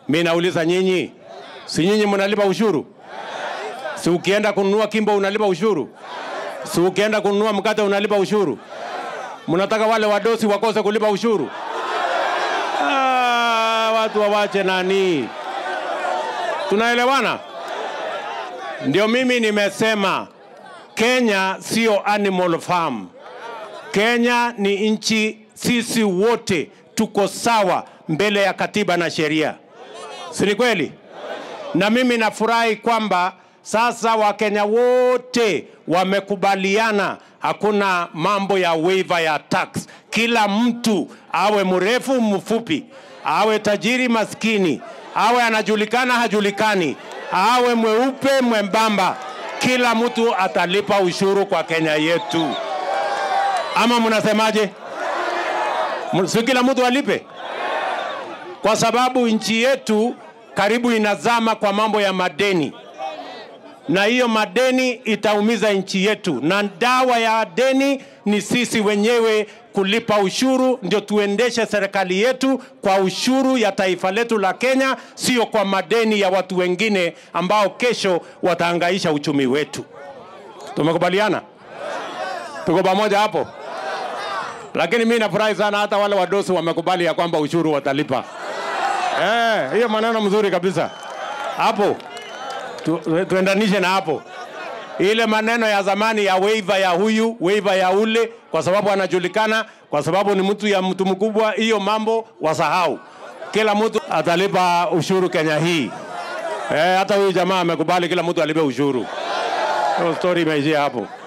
Mi nauliza nyinyi, si nyinyi mnalipa ushuru? Si ukienda kununua kimbo unalipa ushuru? Si ukienda kununua mkate unalipa ushuru? Mnataka wale wadosi wakose kulipa ushuru? Ah, watu wawache nani? Tunaelewana? Ndio mimi nimesema Kenya sio animal farm. Kenya ni nchi, sisi wote tuko sawa mbele ya katiba na sheria, si ni kweli? Na mimi nafurahi kwamba sasa Wakenya wote wamekubaliana, hakuna mambo ya waiver ya tax. Kila mtu awe mrefu mfupi, awe tajiri maskini, awe anajulikana hajulikani, awe mweupe mwembamba, kila mtu atalipa ushuru kwa Kenya yetu. Ama mnasemaje? M- Si kila mtu alipe, kwa sababu nchi yetu karibu inazama kwa mambo ya madeni na hiyo madeni itaumiza nchi yetu, na dawa ya deni ni sisi wenyewe kulipa ushuru, ndio tuendeshe serikali yetu kwa ushuru ya taifa letu la Kenya, sio kwa madeni ya watu wengine ambao kesho wataangaisha uchumi wetu. Tumekubaliana? Tuko pamoja hapo? Lakini mimi nafurahi sana hata wale wadosi wamekubali ya kwamba ushuru watalipa. Eh, hiyo maneno mzuri kabisa hapo tu, tuendanishe na hapo ile maneno ya zamani ya waiver ya huyu waiver ya ule, kwa sababu anajulikana, kwa sababu ni mtu ya mtu mkubwa. Hiyo mambo wasahau, kila mtu atalipa ushuru Kenya hii. Eh, hata huyu jamaa amekubali kila mtu alipe ushuru. Hiyo story imeishia hapo.